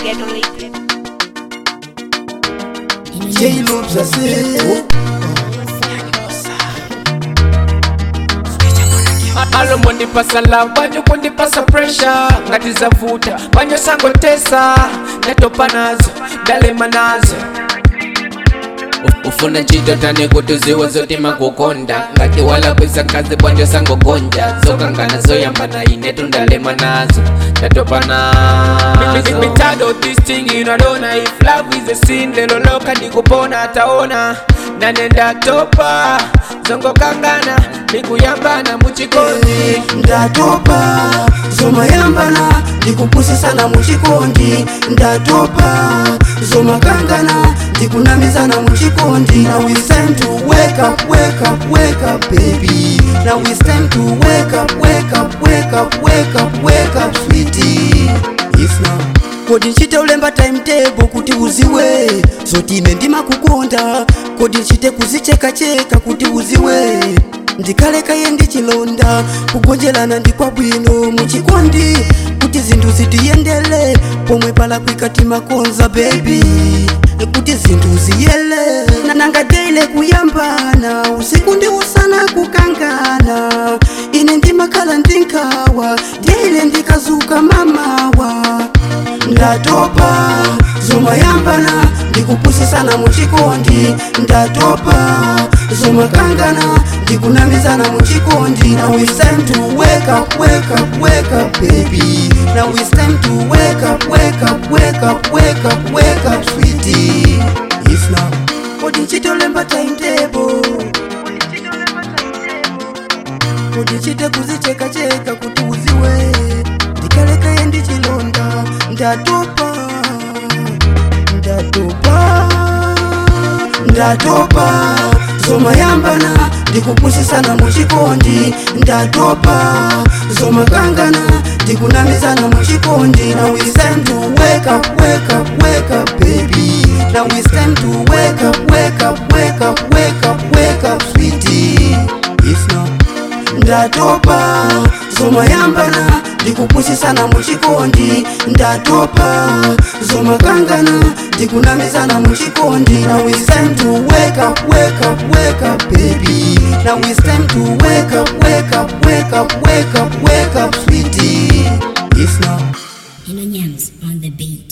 Ghetto J-Loops ase alo mondipasa love banyo kundipasa pressure ngati zavuta banyo sangotesa ndatopa nazo ndalema nazo U- ufuna ntchito tani kuti ziwe zotima kukonda ngati wala kwisa kazi bwanjo sangogonja zokangana zoyambana inetu ndalema nazo ndatopa nazo Me tired of this thing, you know, don't know if love is a sin lelo loka ndikupona ataona nane ndatopa zongokangana ndikuyambana muchikondi ndatopa zomayambana ndikupusisana muchikondi ndatopa zomakangana ndikunamizana muchikondi now it's time to wake up wake up wake up baby now it's time to wake up wake up wake up wake up wake up sweetie if now kodi nchite ulemba timetable kuti uziwe zoti ine ndimakukonda kodi nchite kuzichekacheka kuti uziwe ndikalekaye ndichilonda kugonjelana ndikwabwino muchikondi kuti zinthu zitiyendele pomwe pala kwikati makonza bebi kuti zinthu ziyele nanangadeile kuyambana usiku ndi usana kukangana ine ndimakhala ndinkawa deile ndikazuka mamawa ndatopa zomayambana ndikupusisana muchikondi ndatopa zomakangana ndikunamizana muchikondi now it's time to wake up wake up wake up baby now it's time to wake up wake up wake up wake up wake up sweetie if now kodi nchitolemba timetable kuti chite kuzichekacheka kuti uziwe ndikalekaye ndichilonda ndatopa ndatopa ndatopa zomayambana ndikupusisana muchikondi ndatopa zomakangana ndikunamizana muchikondi now it's time to wake up wake up wake up baby now it's time to wake up wake up wake up wake up wake up sweetie if now ndatopa zomayambana ndikupusisana muchikondi ndatopa zomakangana ndikunamizana muchikondi now it's time to wake up wake up wake up baby now it's time to wake up wake up wake up wake up wake up sweetie if now Hino Nyams on the beat.